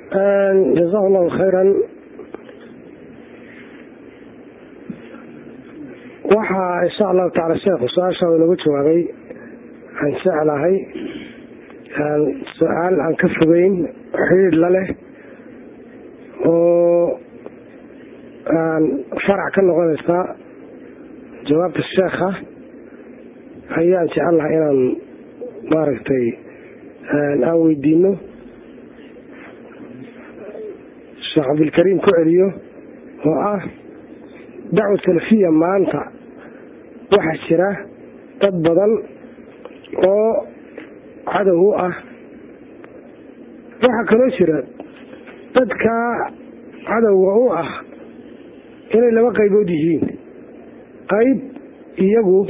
jazahu allahu khayran waxaa insha allahu tacala sheekhu su-aasha inagu jawaabay aan jeclahay su-aal aan ka fogeyn xidhiidh la leh oo farac ka noqonaysa jawaabta sheekha ayaan jecel lahay inaan maaragtay aan weydiino sheekh cabdilkariim ku celiyo oo ah dacwa salafiya maanta waxaa jira dad badan oo cadow u ah waxaa kaloo jira dadka cadowga u ah inay laba qaybood yihiin qayb iyagu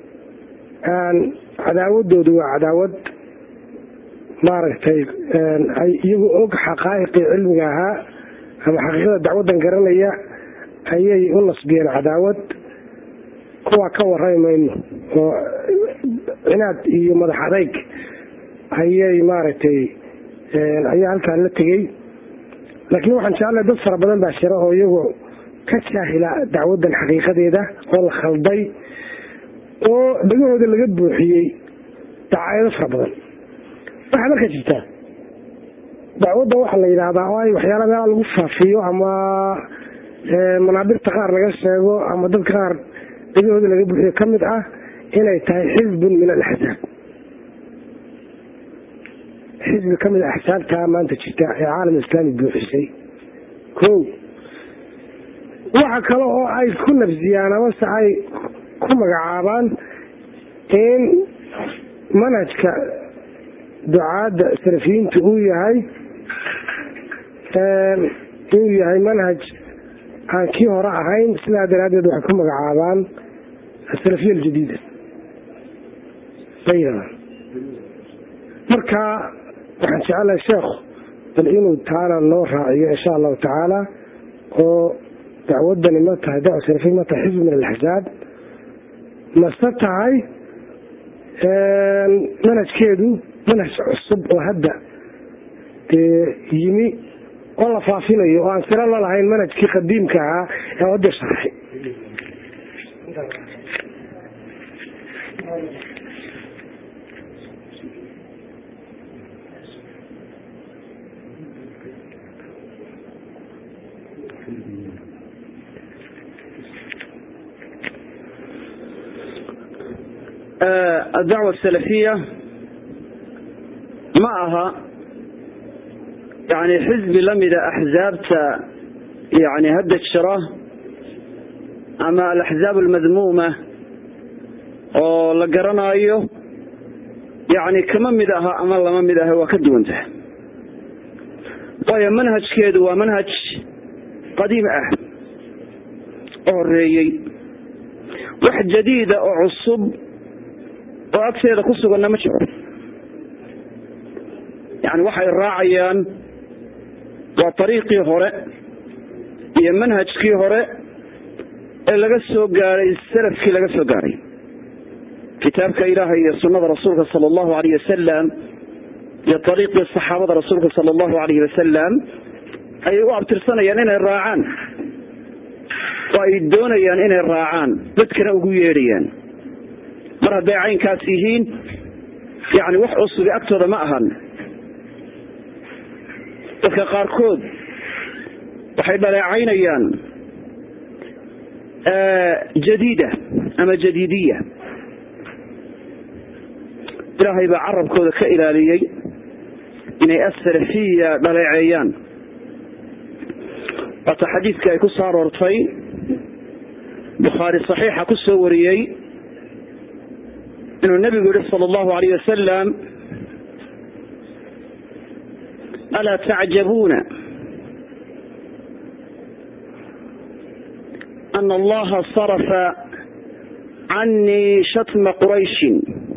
cadaawadoodu waa cadaawad maaragtay ay iyagu og xaqaa'iqii cilmiga ahaa ama xaqiiqada dacwaddan garanaya ayay u nasbiyeen cadaawad kuwaa ka warrami mayno oo cinaad iyo madax adayg ayay maaragtay ayaa halkaa la tegey laakiin waxaan jeclahay dad fara badan baa jira oo iyagu ka jaahila dacwaddan xaqiiqadeeda oo la khalday oo dhegahooda laga buuxiyey dacaayado fara badan waxaa marka jirtaa dacwadda waxaa la yidhaahdaa oo ay waxyaala meela lagu faafiyo ama manaabirta qaar laga sheego ama dadka qaar dhegahooda laga buuxiyo ka mid ah inay tahay xisbun min alaxsaab xisbi ka mid a axsaabtaa maanta jirta ee caalam islaami buuxisay ko waxa kale oo ay ku nafsiyaan amase ay ku magacaabaan in manhajka ducaadda salafiyiintu uu yahay inuu yahay manhaj aan kii hore ahayn sidaa daraaddeed waxay ku magacaabaan asalafiya aljadiida bayna marka waxaan jecelahay sheekhu bal inuu taana noo raaciyo insha allahu tacaala oo dacwadani ma tahay dacwa salafiya ma tahay xisb min alaxsaab mase tahay manhajkeedu manhaj cusub oo hadda dee yimi oo la faafinayo oo aan siro la lahayn manhajkii qadiimka ahaa ee wadda sharxay الدعوة السلفية ma aha yani xisbi lamida axzaabta yani hadda jira ama alaxzaab almadmuuma oo la garanayo yani kama mid aha ama lama mid aha waa ka duwantaha waayo manhajkeedu waa manhaj qadiim ah oo horeeyey wax jadiida oo cusub oo agteeda ku suganna ma jiro yani waxay raacayaan waa ariiqii hore iyo manhajkii hore ee laga soo gaaray salafkii laga soo gaaray kitaabka ilaahay iyo sunada rasuulka sal allahu alayh wasalam iyo ariiqii saxaabada rasuulka sal allahu alayh wasalam ayay u abtirsanayaan inay raacaan oo ay doonayaan inay raacaan dadkana ugu yeedhayaan mar hadday caynkaas yihiin yani wax cusubi agtooda ma ahan dadka qaarkood waxay dhaleecaynayaan jadiida ama jadiidiya ilaahay baa carabkooda ka ilaaliyey inay asalafiya dhaleeceeyaan waata xadiidka ay ku soo aroortay bukhaari saxiixa ku soo wariyey inuu nebigu yihi sal allahu alayh wasalam alaa tacjabuuna ana allaha sarafa canii shatma qurayshin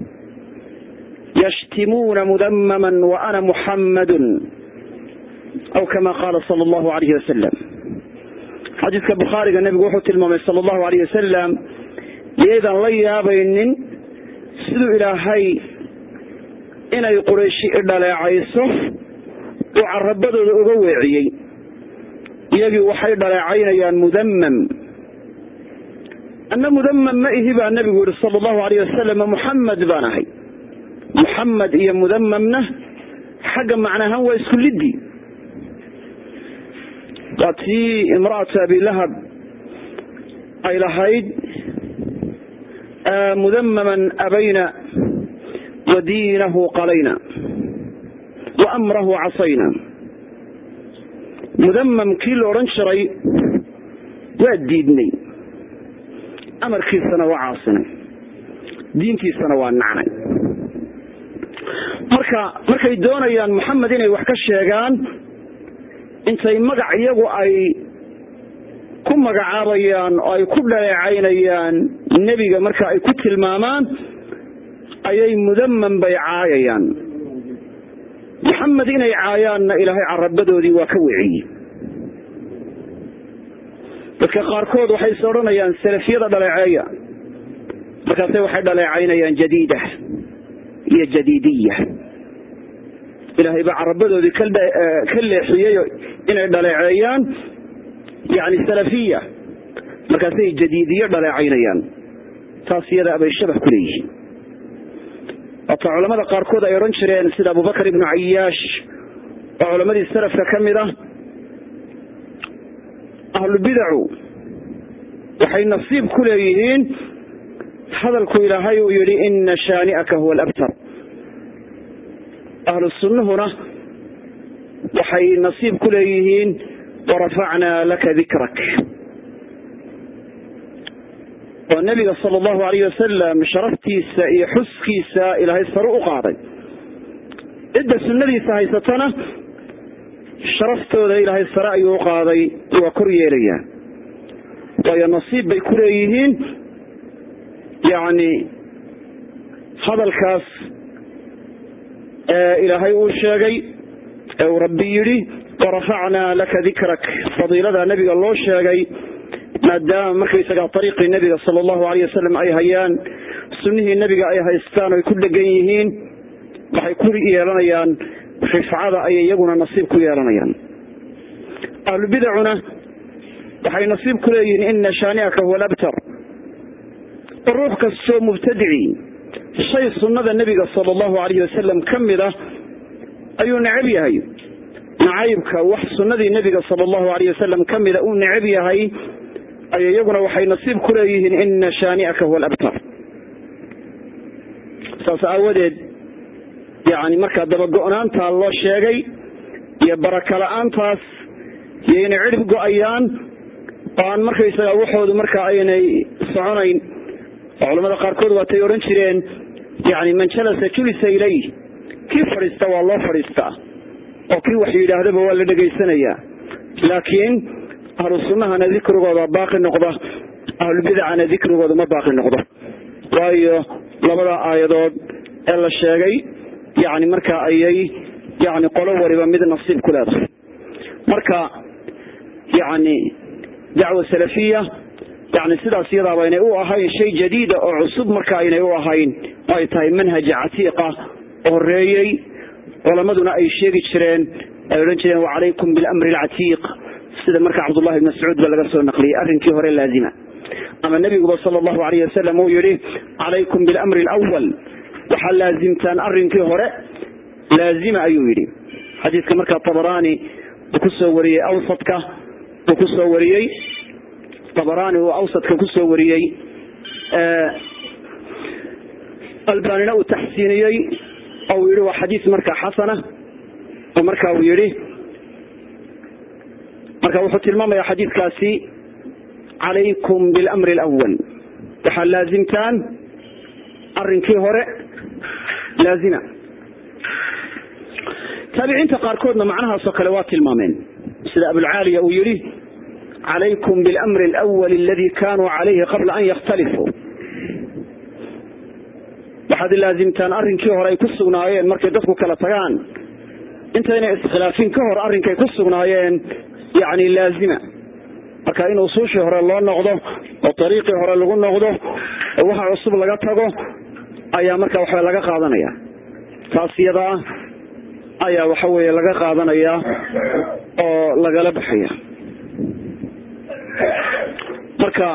yashtimuuna mudamama waana muxammadu aw kama qaala sal allahu alayh wasalam xadiidka bukhaariga nebigu wuxuu tilmaamay sal allahu alayh wasalam iyaydan la yaabaynin siduu ilaahay inay qurayshi idhaleecayso uu carabadooda uga weeciyey iyagii waxay dhaleecaynayaan mudamam anna mudamam ma ihi baa nebigu yihi sala allahu alayh wasalam muxamed baan ahay muxamed iyo mudamamna xagga macnahaan waa isku liddi waa tii imra'atu abilahab ay lahayd mudamaman abayna wa diinahu qalayna wa amrahu casayna mudamam kii la odhan jiray waa diidnay amarkiisana waa caasinay diintiisana waa nacnay marka markay doonayaan moxamed inay wax ka sheegaan intay magac iyagu ay ku magacaabayaan oo ay ku dhaleecaynayaan nebiga marka ay ku tilmaamaan ayay mudamam bay caayayaan moxamed inay caayaanna ilaahay carabadoodii waa ka weciyey dadka qaarkood waxay is odhanayaan salafiyada dhaleeceeya markaase waxay dhaleecaynayaan jadiida iyo jadiidiya ilaahay baa carabadoodii ka leexiyey inay dhaleeceeyaan yani salafiya markaasay jadiidiyo dhaleecaynayaan taas iyadaa bay shabah ku leeyihiin waata culamada qaarkood ay odhan jireen sida abubakar ibnu cayaash oo culamadii salafka ka mid ah ahlubidacu waxay nasiib ku leeyihiin hadalku ilaahay uu yidhi ina shaani'aka huwa alabtar ahlu sunnuhuna waxay nasiib ku leeyihiin warafacnaa laka dikrak oo nebiga sala allahu alayh wasalam sharaftiisa iyo xuskiisa ilaahay sare u qaaday cidda sunnadiisa haysatana sharaftooda ilaahay sare ayuu u qaaday waa kor yeelayaa waayo nasiib bay ku leeyihiin yacni hadalkaas ee ilaahay uu sheegay ee uu rabbi yidhi warafacnaa laka dikrak fadiilada nebiga loo sheegay maadaama markaysagaa ariiqii nebiga sala allahu alayh wasalam ay hayaan sunnihii nebiga ay haystaan oy ku dhegan yihiin waxay ku yeelanayaan rifcada ayay iyaguna nasiib ku yeelanayaan ahlubidacuna waxay nasiib ku leeyihiin ina shaani'aka huwa alabtar ruux kastoo mubtadici shay sunnada nebiga sala allahu alayh wasalam ka mid ah ayuu necab yahay nacaybka wax sunnadii nebiga sala allahu alayh wasalam ka mida uu necab yahay ay iyaguna waxay nasiib ku leeyihiin ina shaani'aka huwa alabtar saas aawadeed yani markaa dabago-naantaa loo sheegay iyo baraka la-aantaas iyo inay cidhib go-ayaan oo aan markaysaga waxoodu marka aynay soconayn oo culamada qaarkood waatay odhan jireen yani man jalasa julisa ilayh kii fadhiista waa loo fadhiistaa oo kii wax yidhaahdaba waa la dhegaysanayaa laakiin ahlu sunnahana dikrigooda baaqi noqda ahlubidacana dikrigooda ma baaqi noqdo waayo labada aayadood ee la sheegay yani marka ayay yani qolo waliba mid nasiib ku leedahay marka yani dacwa salafiya yani sidaas iyadaaba inay u ahayn shay jadiida oo cusub marka aynay u ahayn oo ay tahay manhaja catiiqa horeeyey culamaduna ay sheegi jireen ay odhan jireen wacalaykum bilamri alcatiiq sida marka cabdullahi bn mascuud ba laga soo naqliyey arrinkii hore laazima ama nebiguba sala allahu alayh wasalam uu yihi calaykum bilamri alawal waxaa laazimtaan arrinkii hore laazima ayuu yidhi xadiidka markaa tabarani uu kusoo wariyey awsadka uu kusoo wariyey tabarani uu awsadka kusoo wariyey albanina uu taxsiiniyey oo uu yihi waa xadiis markaa xasana oo marka uu yihi marka wuxuu tilmaamaya xadiidkaasi calaykum bilamri alawal waxaa laazimtaan arrinkii hore laazima taabiciinta qaarkoodna macnahaasoo kale waa tilmaameen sida abulcaaliya uu yihi calaykum bilamri alawal aladi kanuu calayhi qabla an yakhtalifuu waxaad laazimtaan arrinkii hore ay ku sugnaayeen markay dadku kala tagaan intaynay iskhilaafin ka hor arrinkay ku sugnaayeen yani laazima marka in usuushii hore loo noqdo oo ariiqii hore lagu noqdo oo waxa cusub laga tago ayaa marka waxba laga qaadanaya taas iyadaa ayaa waxa weeye laga qaadanayaa oo lagala baxaya marka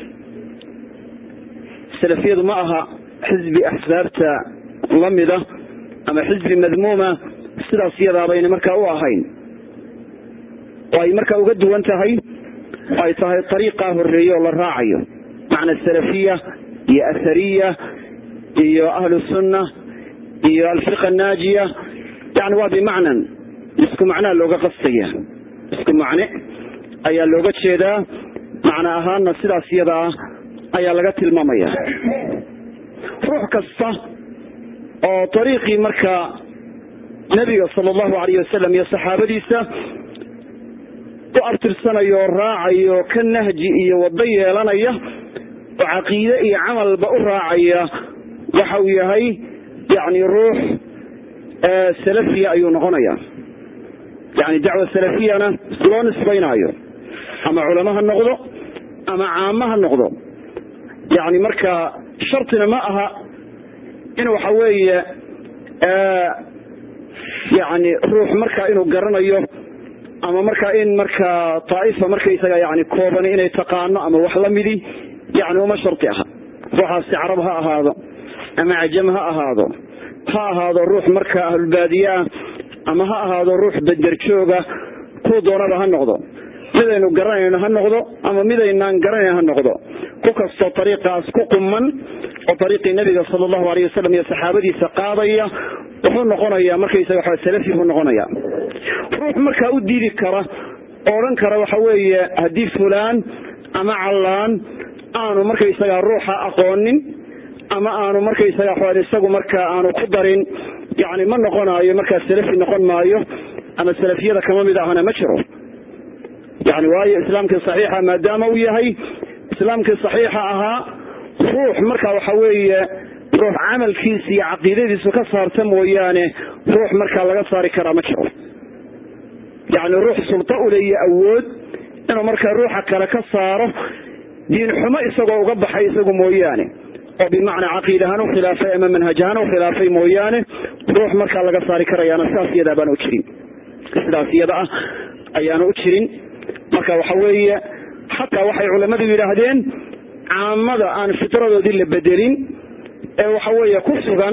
salafiyadu ma aha xisbi axsaabta lamida ama xisbi madmuuma sidaas iyadaabayna markaa u ahayn oo ay markaa uga duwan tahay oo ay tahay ariiqaa horeeye oo la raacayo macna salafiya iyo athariya iyo ahlu sunna iyo alfirqa naajiya yani waa bimacnan isku macnaa looga qastaya isku macne ayaa looga jeedaa macno ahaanna sidaas iyadaa ayaa laga tilmaamaya ruux kasta oo ariiqii markaa nebiga sala allahu alayh wasalam iyo saxaabadiisa u abtirsanayo oo raacayo ka nahji iyo waddo yeelanaya oo caqiide iyo camalba u raacaya waxa uu yahay yani ruux salafiya ayuu noqonaya yani dacwa salafiyana loo nisbaynaayo ama culamo ha noqdo ama caamo ha noqdo yani marka shartina ma aha in waxa weeye yani ruux marka inuu garanayo ama marka in marka taaifa markaysaga yani kooban inay taqaano ama wax lamidi yani uma sharti aha ruuxaasi carab ha ahaado ama cajam ha ahaado ha ahaado ruux marka ahlulbaadiye ah ama ha ahaado ruux baderjooga kuu doonaba ha noqdo midaynu garanayno ha noqdo ama midaynaan garanayn ha noqdo ku kastoo ariiqaas ku quman oo ariiqii nabiga sal allahu alayh wasalam iyo saxaabadiisa qaadaya wuxuu noqonayaa markaysaga waa salafi buu noqonaya ruux markaa u diidi kara oo odhan kara waxa weeye haddii fulaan ama callaan aanu markaysaga ruuxa aqoonin ama aanu markaysaga isagu markaa aanu ku darin yani ma noqonaayo markaa salafi noqon maayo ama salafiyada kama mid ahana ma jiro yani waayo islaamkii saxiixa maadaama uu yahay islaamkii saxiixa ahaa ruux marka waxa weeye ruux camalkiisa iyo caqiidadiisu ka saarta mooyaane ruux markaa laga saari karaa ma jiro yani ruux sulto ule iyo awood inuu markaa ruuxa kale ka saaro diin xumo isagoo uga baxay isagu mooyaane oo bimacnaa caqiid ahaan u khilaafay ama manhaj ahaan u khilaafay mooyaane ruux markaa laga saari karayaana sidaas iyadaa baan u jirin sidaas iyada ah ayaana u jirin marka waxa weeye xataa waxay culammadu yidhaahdeen caamada aan fitradoodii la bedelin ee waxa weeye ku sugan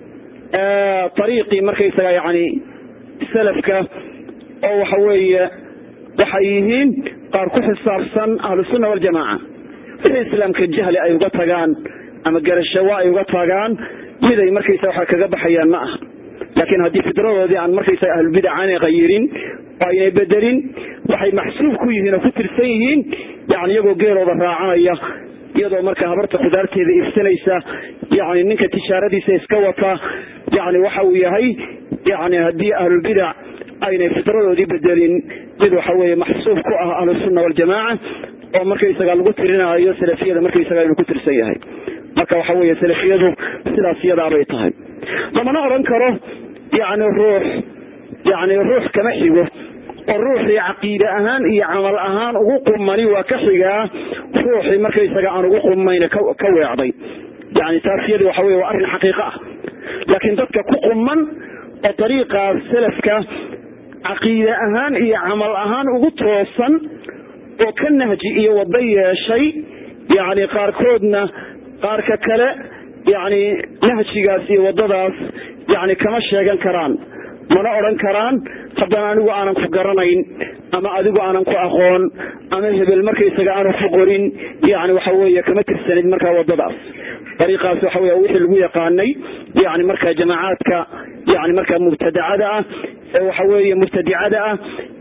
ariiqii markaysaga yani salafka oo waxa weeye waxay yihiin qaar ku xisaabsan ahlusunna waljamaaca wixii islaamka jahli ay uga tagaan ama garashawo ay uga tagaan miday markaysa waxa kaga baxayaan ma aha laakiin haddii fidradoodii aan markaysaga ahlulbidac aanay qayirin oo aynay bedelin waxay maxsuub ku yihiin oo ku tirsan yihiin yani iyagoo geelooda raacanaya iyadoo marka habarta khudaarteeda iibsanaysa yani ninka tijaaradiisa iska wata yani waxa uu yahay yani haddii ahlulbidac aynay fidradoodii bedelin mid waxa weeye maxsuub ku ah ahlusunna waljamaaca oo markaysaga lagu tirinaayo salafiyada markaysaga inuu ku tirsan yahay marka waxa weeye salafiyadu sidaas iyadaabay tahay lamana odhan karo yani ruux yani ruux kama xigo oo ruuxii caqiide ahaan iyo camal ahaan ugu qumani waa ka xigaa ruuxii markaysaga aan ugu qumayna ka weecday yani taas iyadi waxa wey waa arrin xaqiiqo ah laakiin dadka ku quman oo dariiqaas salafka caqiide ahaan iyo camal ahaan ugu toosan oo ka nahji iyo wado yeeshay yani qaarkoodna qaarka kale yani nahjigaas iyo wadadaas yani kama sheegan karaan mana odhan karaan haddana anigu aanan ku garanayn ama adigu aanan ku aqoon ama hebel markaysaga aanan ku qorin yani waxa weeye kama tirsanid markaa wadadaas dariiqaas waxa wey wixii lagu yaqaanay yani markaa jamaacaadka yani markaa mubtadacada ah ee waxa weeye mubtadicada ah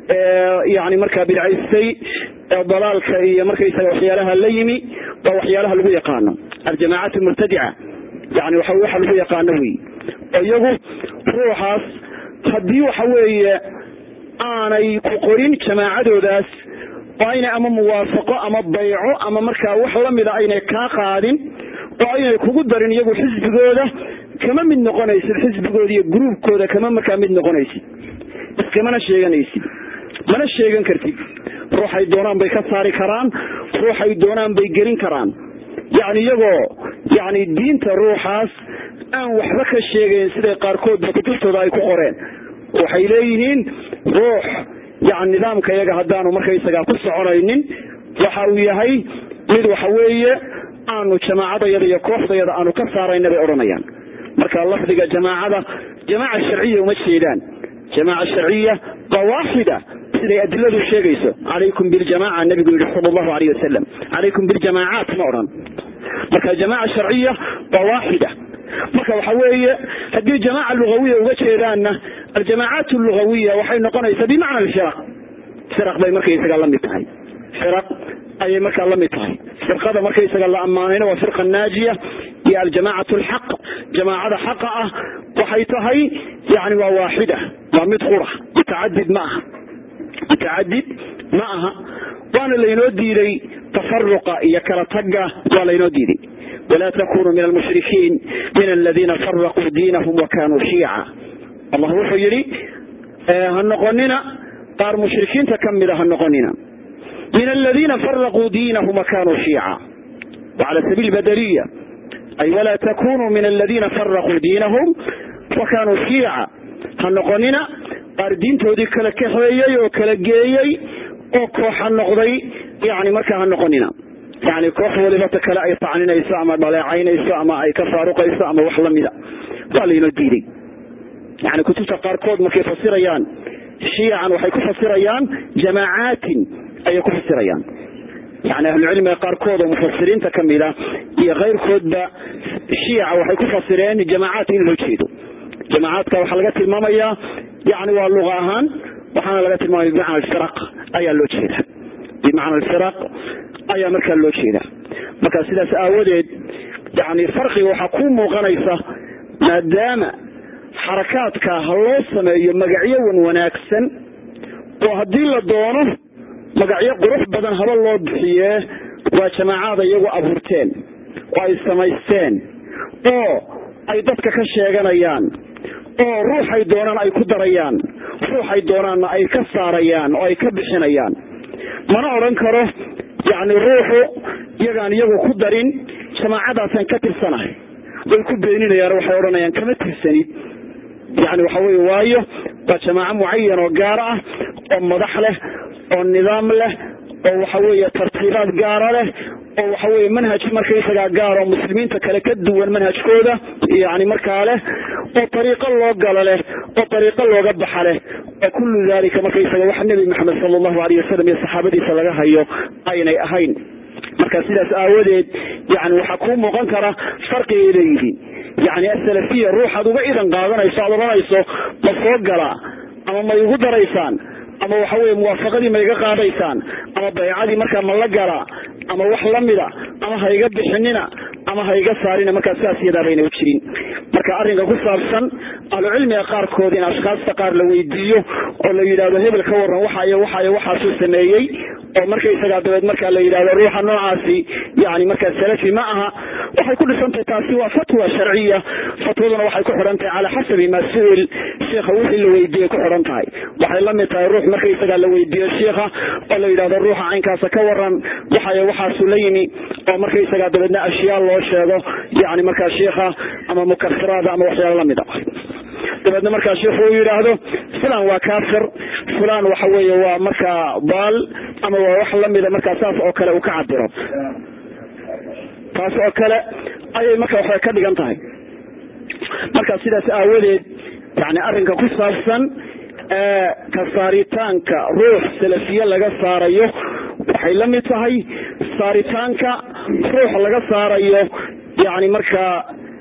ee yani markaa bidcaystay ee dalaalka iyo markaysaga waxyaalaha la yimi waa waxyaalaha lagu yaqaano aljamaacaat mubtadica yani waxa waxa lagu yaqaano wey oo iyagu ruuxaas haddii waxa weeye aanay ku qorin jamaacadoodaas oo aynay ama muwaafaqo ama bayco ama markaa wax lamida aynay kaa qaadin oo aynay kugu darin iyagu xisbigooda kama mid noqonaysid xisbigooda iyo gruubkooda kama markaa mid noqonaysid iskamana sheeganaysid mana sheegan kartid ruuxay doonaan bay ka saari karaan ruuxay doonaan bay gelin karaan yani iyagoo yani diinta ruuxaas aan waxba ka sheegayn siday qaarkoodba kutubtooda ay ku qoreen waxay leeyihiin ruux yani nidaamka iyaga haddaanu markaysagaa ku soconaynin waxa uu yahay mid waxa weeye aanu jamaacadayada iyo kooxdayada aanu ka saarayna bay odhanayaan marka lafdiga jamaacada jamaaca sharciya uma jeedaan jamaaca sharciya waa waaxida siday adiladu sheegayso calaykum biljamaca nabigu yihi sal allahu alayh wasalam calaykum biljamaacaat ma odhan marka jamaaca sharciya waa waaxida marka waxa weeye haddii jamaaca lugawiya uga jeedaanna aljamaacaat lugawiya waxay noqonaysaa bimacna alfiraq firaq bay markaysaga la mid tahay firaq ayay markaa la mid tahay firqada markaysaga la ammaanayna waa firqa naajiya iyo aljamacat alxaq jamaacada xaqa ah waxay tahay yani waa waaxida waa mid qura mutacadid ma aha mutacadid ma aha waana laynoo diiday tafaruqa iyo kala taga waa laynoo diiday walaa takunuu min almushrikiin min aladiina faraquu diinahum wakanuu shiica allah wuxuu yidhi ha noqonina qaar mushrikiinta ka mida ha noqonina min aladiina faraquu diinahum wakanuu shiica wacala sabiil badaliya ay walaa takunuu min aladiina faraquu diinahum wakanuu shiica ha noqonina qaar diintoodii kala kaxeeyey oo kala geeyey oo kooxa noqday yani markaa ha noqonina yani koox waliba ta kale ay tacninayso ama dhaleecaynayso ama ay ka faaruqayso ama wax lamida waa laynoo diiday yani kutubta qaarkood markay fasirayaan shiican waxay ku fasirayaan jamaacaatin ayay ku fasirayaan yani ahlucilmiga qaarkood oo mufasiriinta kamida iyo keyrkoodba shiica waxay ku fasireen jamaacaat in loo jeedo jamaacaadka waxaa laga tilmaamayaa yani waa luqa ahaan waxaana laga tilmaamaya bimacna alfiraq ayaa loo jeeda bimacna alfiraq ayaa markaa loo jeeda marka sidaas aawadeed yani farqiga waxaa ku muuqanaysa maadaama xarakaadka ha loo sameeyo magacyo wan wanaagsan oo haddii la doono magacyo qurux badan haba loo bixiyee waa jamaacaada iyagu abuurteen oo ay samaysteen oo ay dadka ka sheeganayaan oo ruuxay doonaan ay ku darayaan ruuxay doonaanna ay ka saarayaan oo ay ka bixinayaan mana odhan karo yacni ruuxu iyagaan iyagu ku darin jamaacadaasaan ka tirsanahay way ku beeninayaan waxay odhanayaan kama tirsanid yani waxa weye waayo waa jamaaco mucayan oo gaar ah oo madax leh oo nidaam leh oo waxa weeye tartiibaad gaara leh oo waxa weye manhaj markaysagaa gaar oo muslimiinta kale ka duwan manhajkooda yani markaa leh oo ariiqo loo galo leh oo ariiqo looga baxa leh oo kullu dalika markaysaga wax nebi maxamed sala allahu aleyh wasalam iyo saxaabadiisa laga hayo aynay ahayn marka sidaas aawadeed yani waxaa kuu muuqan kara farqigay leeyihiin yani asalafiya ruuxaad uga idan qaadanayso aad odhanayso ma soo galaa ama ma igu daraysaan ama waxa weye muwaafaqadii ma iga qaadaysaan ama baycadii markaa ma la galaa ama wax lamida ama ha iga bixinina ama ha iga saarina markaa sidaas iyadaa bayna u jirin marka arrinka ku saabsan ahlucilmiga qaarkood in ashkaasta qaar la weydiiyo oo la yidhahdo hebel ka waran waxayo waxayo waxaasuu sameeyey oo markaysagaa dabeed markaa la yidhahdo ruuxa noocaasi yani markaa salafi ma aha waxay ku dhisantahay taasi waa fatwa sharciya fatwaduna waxay ku xidhan tahay calaa xasabi maa su-il sheikha wixii la weydiiyey ku xidhan tahay waxay la mid tahay ruux markaysagaa la weydiiyo sheikha oo la yidhahdo ruuxa caynkaasa ka waran waxayo waxaasuu la yimi oo markaysagaa dabeedna ashyaa loo sheego yani markaa sheikha ama mukafiraada ama waxyaalo lamid a dabeedna markaa sheikhu uu yidhaahdo fulan waa kafir fulan waxa weeye waa markaa baal ama waa wax lamida markaa saas oo kale uu ka cabiro taas oo kale ayay marka waxbay ka dhigan tahay marka sidaas aawadeed yani arrinka ku saabsan ka saaritaanka ruux salafiye laga saarayo waxay la mid tahay saaritaanka ruux laga saarayo yani markaa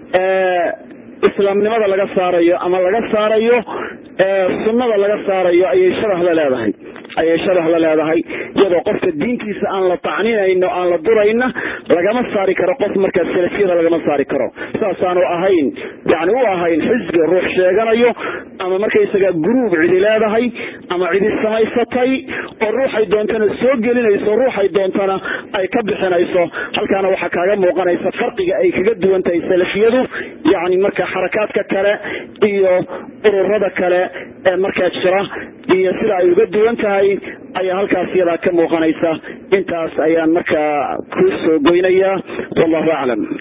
islaamnimada laga saarayo ama laga saarayo sunnada laga saarayo ayay shabah la leedahay ayay shabah la leedahay iyadoo qofka diintiisa aan la tacninayno aan la durayna lagama saari karo qof markaa salafiyada lagama saari karo saasaanu ahayn yani u ahayn xisbi ruux sheeganayo ama markaysaga gruub cidi leedahay ama cidi samaysatay oo ruuxay doontana soo gelinayso ruuxay doontana ay ka bixinayso halkaana waxaa kaaga muuqanaysa farqiga ay kaga duwan tahay salafiyadu yani marka xarakaadka kale iyo ururada kale ee markaa jira iyo sida ay uga duwan tahay ayaa halkaas iyadaa ka muuqanaysa intaas ayaan markaa ku soo goynayaa wallahu aclam